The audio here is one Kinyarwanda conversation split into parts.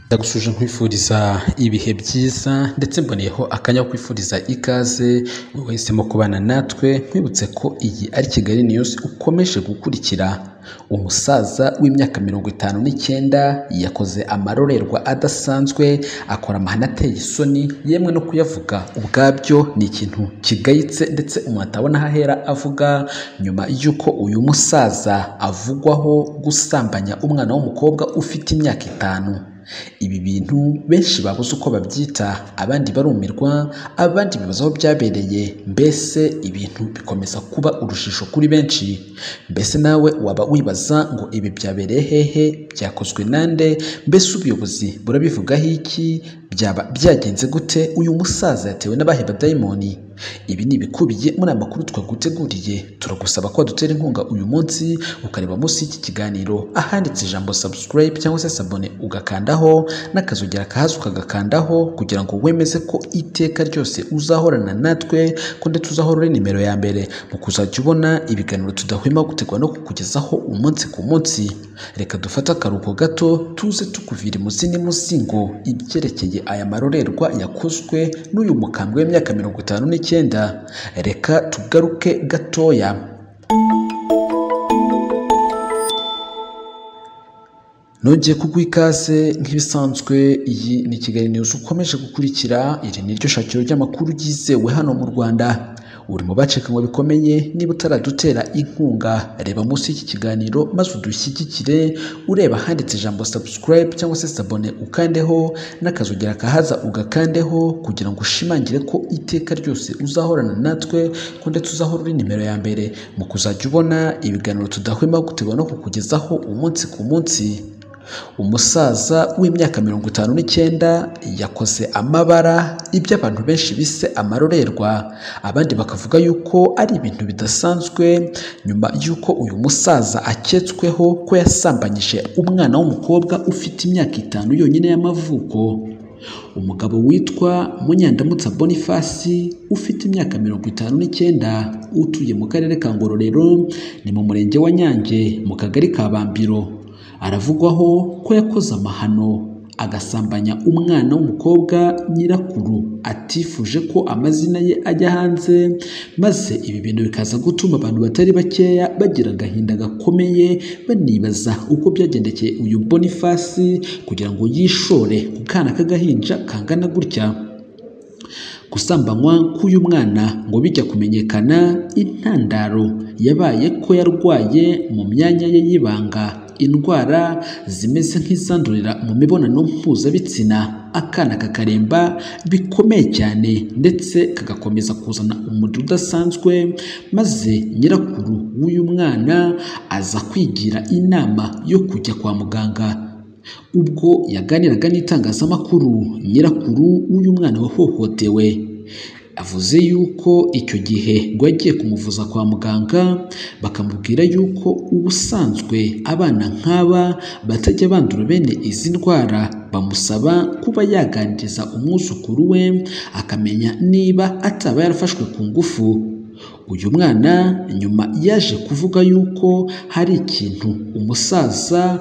ndagushuje nkwifuriza ibihe byiza ndetse mboneyeho akanya ko kwifuriza ikaze mu wahisemo kubana natwe nkwibutse ko iyi ari Kigali niyuzi ukomeje gukurikira umusaza w'imyaka mirongo itanu n'icyenda yakoze amarorerwa adasanzwe akora amahane ateye isoni yemwe no kuyavuga ubwabyo ni ikintu kigayitse ndetse umuntu atabona aho ahera avuga nyuma y'uko uyu musaza avugwaho gusambanya umwana w'umukobwa ufite imyaka itanu ibi bintu benshi babuze uko babyita abandi barumirwa abandi bibaza aho byabereye mbese ibintu bikomeza kuba urujijo kuri benshi mbese nawe waba wibaza ngo ibi byabereye hehe byakozwe nande mbese ubuyobozi burabivugaho iki byaba byagenze gute uyu musaza yatewe n'abaheba dayimoni ibi ni ibikubiye muri aya makuru twaguteguriye turagusaba ko wadutera inkunga uyu munsi ukareba munsi y'iki kiganiro ahanditse ijambo subscribe cyangwa se sabone ugakandaho n'akazogera kahazi ukagakandaho kugira ngo wemeze ko iteka ryose uzahorana natwe ko ndetse uzahora uri nimero ya mbere mu kuzajya ubona ibiganiro tudahwema gutegura no kukugezaho umunsi ku munsi reka dufate akaruhuko gato tuze tukuvira imuzi n'imuzingo ibyerekeye aya marorerwa yakozwe n'uyu mukambwe w'imyaka mirongo itanu n'icyenda icyenda reka tugaruke gatoya nongeye kuguha ikaze nk'ibisanzwe iyi ni kigali niyuzi ukomeje gukurikira iri ni ryo shakiro ry'amakuru ryizewe hano mu rwanda uri mu bacikanywe bikomeye niba utaradutera inkunga reba munsi y'iki kiganiro maze udushyigikire ureba ahanditse ijambo subscribe cyangwa se sabone ukandeho n'akazogera kahaza ugakandeho kugira ngo ushimangire ko iteka ryose uzahorana natwe ko ndetse uzahora uri nimero ya mbere mu kuzajya ubona ibiganiro tudahwema gutegura no kukugezaho umunsi ku munsi umusaza w'imyaka mirongo itanu n'icyenda yakoze amabara ibyo abantu benshi bise amarorerwa abandi bakavuga yuko ari ibintu bidasanzwe nyuma y'uko uyu musaza aketsweho ko yasambanyije umwana w'umukobwa ufite imyaka itanu yonyine y'amavuko umugabo witwa munyandamutsa bonifasi ufite imyaka mirongo itanu n'icyenda utuye mu karere ka ngororero ni mu murenge wa nyange mu kagari ka bambiro aravugwaho ko yakoze amahano agasambanya umwana w'umukobwa nyirakuru atifuje ko amazina ye ajya hanze maze ibi bintu bikaza gutuma abantu batari bakeya bagira agahinda gakomeye banibaza uko byagendekeye uyu bonifasi kugira ngo yishore ku kana k'agahinja kangana gutya gusambanywa k'uyu mwana ngo bijya kumenyekana intandaro yabaye ko yarwaye mu myanya ye y'ibanga indwara zimeze nk'izandurira mu mibonano mpuzabitsina akana kakaremba bikomeye cyane ndetse kagakomeza kuzana umuriro udasanzwe maze nyirakuru w'uyu mwana aza kwigira inama yo kujya kwa muganga ubwo yaganiraga n'itangazamakuru nyirakuru w'uyu mwana wahohotewe avuze yuko icyo gihe ngo yagiye kumuvuza kwa muganga bakamubwira yuko ubusanzwe abana nk'aba batajya bandura bene izi ndwara bamusaba kuba yaganiriza umwuzukuru we akamenya niba ataba yarafashwe ku ngufu uyu mwana nyuma yaje kuvuga yuko hari ikintu umusaza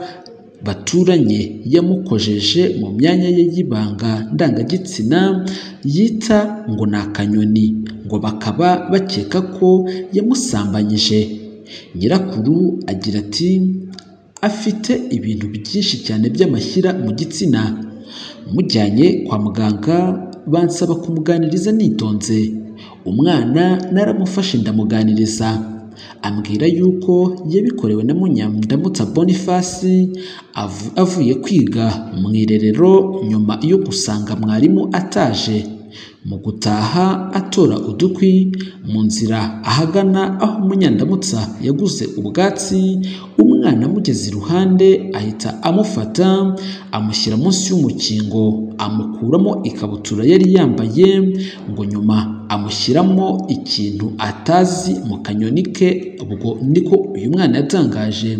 baturanye yamukojeje mu myanya ye y'ibanga ndangagitsina yita ngo ni akanyoni ngo bakaba bakeka ko yamusambanyije nyirakuru agira ati afite ibintu byinshi cyane by'amashyira mu gitsina mujyanye kwa muganga bansaba kumuganiriza nitonze umwana naramufashe ndamuganiriza ambwira yuko yabikorewe na munyandamutsa bonifasi avuye kwiga mu irerero nyuma yo gusanga mwarimu ataje mu gutaha atora udukwi mu nzira ahagana aho munyandamutsa yaguze ubwatsi umwana amugeze iruhande ahita amufata amushyira munsi y'umukingo amukuramo ikabutura yari yambaye ngo nyuma amushyiramo ikintu atazi mu kanyoni ke ubwo niko uyu mwana yatangaje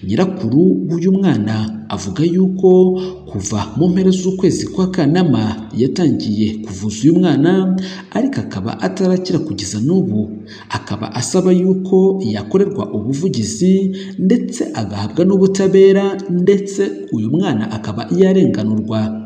nyirakuru w'uyu mwana avuga yuko kuva mu mpera z'ukwezi kwa kanama yatangiye kuvuza uyu mwana ariko akaba atarakira kugeza n'ubu akaba asaba yuko yakorerwa ubuvugizi ndetse agahabwa n'ubutabera ndetse uyu mwana akaba yarenganurwa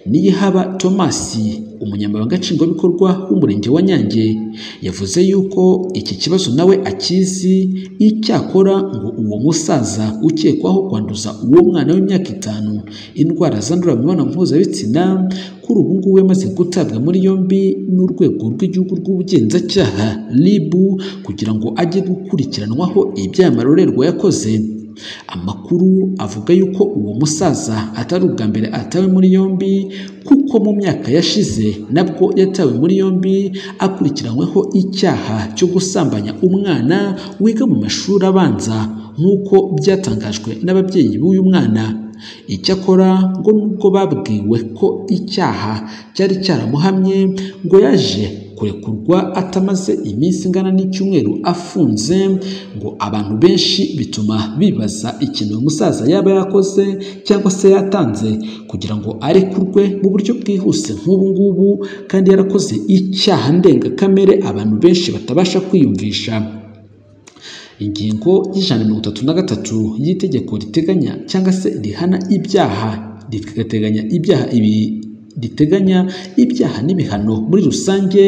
niyihaba thomas umunyamabanga nshingwabikorwa w'umurenge wa nyange yavuze yuko iki kibazo nawe akizi icyakora ngo uwo musaza ukekwaho kwanduza uwo mwana w'imyaka itanu indwara zandurira mu mibonano mpuzabitsina kuri ubu ngubu yamaze gutabwa muri yombi n'urwego rw'igihugu rw'ubugenzacyaha ribu kugira ngo ajye gukurikiranwaho ibyaha marorerwa yakoze amakuru avuga yuko uwo musaza atari ubwa mbere atawe muri yombi kuko mu myaka yashize nabwo yatawe muri yombi akurikiranyweho icyaha cyo gusambanya umwana wiga mu mashuri abanza nk'uko byatangajwe n'ababyeyi b'uyu mwana icyakora ngo nubwo babwiwe ko icyaha cyari cyaramuhamye ngo yaje kurekurwa atamaze iminsi ingana n'icyumweru afunze ngo abantu benshi bituma bibaza ikintu uyu musaza yaba yakoze cyangwa se yatanze kugira ngo arekurwe mu buryo bwihuse nk'ubu ngubu kandi yarakoze icyaha ndengakamere abantu benshi batabasha kwiyumvisha ingingo y'ijana mirongo itatu na gatatu y'itegeko riteganya cyangwa se rihana ibyaha rigateganya ibyaha ibi riteganya ibyaha n'ibihano muri rusange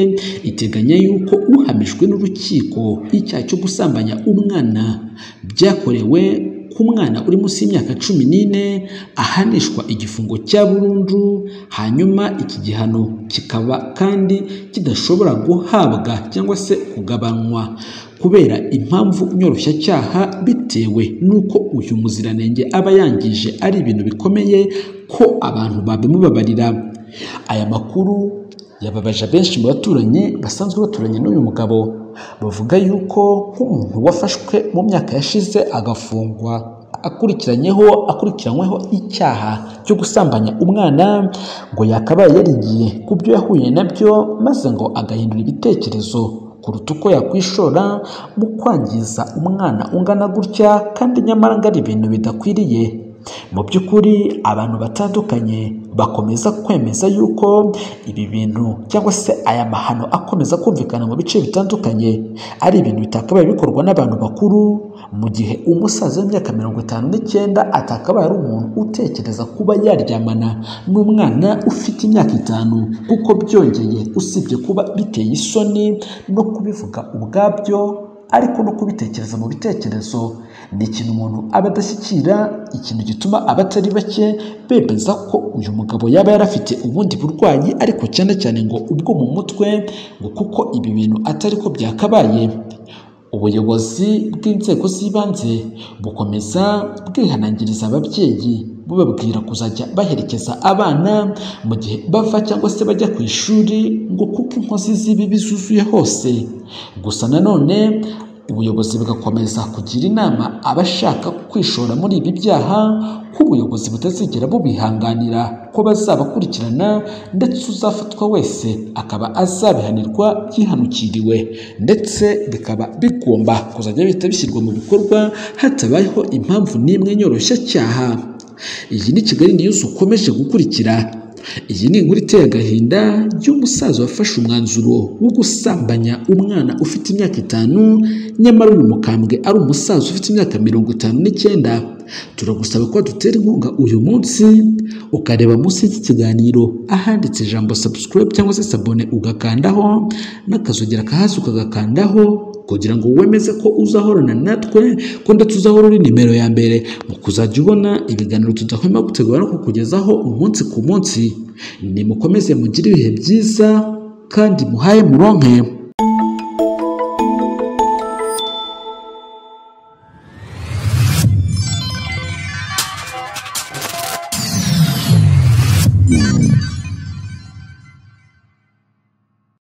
iteganya yuko uhamijwe n'urukiko icyaha cyo gusambanya umwana byakorewe ku mwana uri munsi y'imyaka cumi n'ine ahanishwa igifungo cya burundu hanyuma iki gihano kikaba kandi kidashobora guhabwa cyangwa se kugabanywa kubera impamvu nyoroshyacyaha bitewe n'uko uyu muziranenge aba yangije ari ibintu bikomeye ko abantu babimubabarira aya makuru yababaje benshi mu baturanyi basanzwe baturanye n'uyu mugabo bavuga yuko nk'umuntu wafashwe mu myaka yashize agafungwa akurikiranyeho akurikiranyweho icyaha cyo gusambanya umwana ngo yakabaye yarigiye ku byo yahuye nabyo maze ngo agahindura ibitekerezo kuruta uko yakwishora mu kwangiza umwana ungana gutya kandi nyamara ngo ari ibintu bidakwiriye mu by'ukuri abantu batandukanye bakomeza kwemeza yuko ibi bintu cyangwa se aya mahano akomeza kumvikana mu bice bitandukanye ari ibintu bitakabaye bikorwa n'abantu bakuru mu gihe umusaza w'imyaka mirongo itanu n'icyenda atakabaye ari umuntu utekereza kuba yaryamana n'umwana ufite imyaka itanu kuko byongeye usibye kuba biteye isoni no kubivuga ubwabyo ariko no kubitekereza mu bitekerezo ni ikintu umuntu aba adashyikira ikintu gituma abatari bake bemeza ko uyu mugabo yaba yarafite ubundi burwayi ariko cyane cyane ngo ubwo mu mutwe ngo kuko ibi bintu atari ko byakabaye ubuyobozi bw'inzego z'ibanze bukomeza bwihanangiriza ababyeyi bubabwira kuzajya baherekeza abana mu gihe bava cyangwa se bajya ku ishuri ngo kuko inkozi z'ibibi zuzuye hose gusa nanone ubuyobozi bugakomeza kugira inama abashaka kwishora muri ibi byaha ko ubuyobozi butazigera bubihanganira ko bazabakurikirana ndetse uzafatwa wese akaba azabihanirwa yihanukiriwe ndetse bikaba bigomba kuzajya bihita bishyirwa mu bikorwa hatabayeho impamvu n'imwe nyoroshyacyaha iyi ni kigali niyuzi ukomeje gukurikira iyi ni inkuru iteye agahinda y'umusaza wafashe umwanzuro wo gusambanya umwana ufite imyaka itanu nyamara uyu mukambwe ari umusaza ufite imyaka mirongo itanu n'icyenda turagusaba ko dutera inkunga uyu munsi ukareba munsi y'iki kiganiro ahanditse ijambo subscribe cyangwa se sabone ugakandaho n'akazogera kahasi ukagakandaho kugira ngo wemeze ko uzahorana natwe ko ndetse uzahora uri nimero ya mbere mu kuzajya ubona ibiganiro tudahwema gutegura no kukugezaho umunsi ku munsi nimukomeze mugire ibihe byiza kandi muhaye muronke